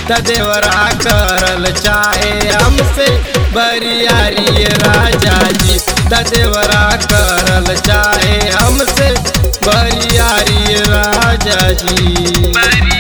त देवरा करल चाहे हमसे बरियारी राजा जी त देवरा करल चाहे हमसे बरियारी राजा जी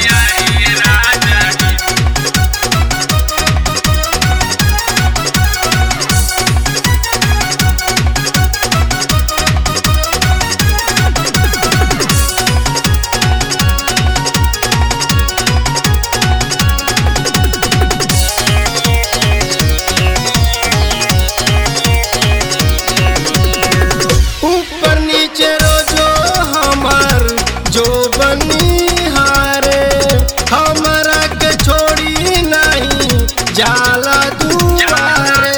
ऊपर नीचे रोजो हमार जो बनी हारे हमरा के छोड़ी नहीं जाला दुआरे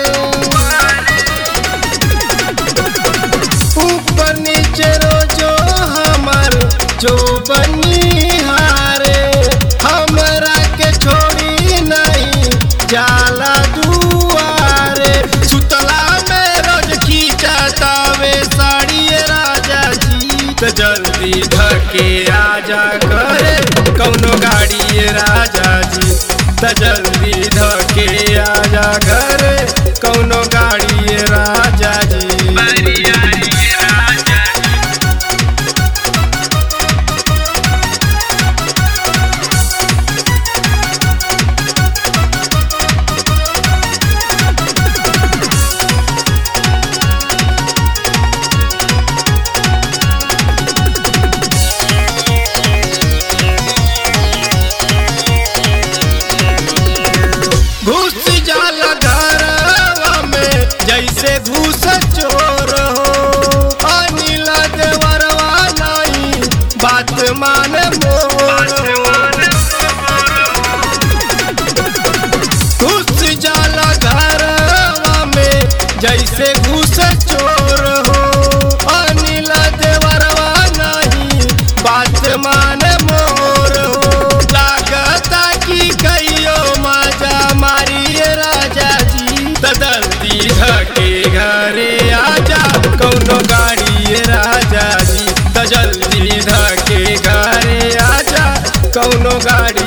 ऊपर नीचे रोजो हमार जो बनी हारे हमरा के छोड़ी नहीं जाला दुआरे सुतला में रोज खींचतावे साड़ी राजा जी त जल्दी धके आजा करे कौनो गाड़ी राजा जी त जल्दी धके आजा करे कौनो गाड़ी राजा जी घुस जाला घरवा में जैसे घुस चोर हो अनिल देवरवा नहीं बात माने मोर घुस जाला घरवा में जैसे घुस चोर हो अनिल देवरवा नहीं बात माने मोर हो लागता कि कहियो मजा मारिए राजा जी तदल्ती धके घरे आजा कौनो गाड़ी राजा जी त जल्दी धके घरे आजा कौनो गाड़ी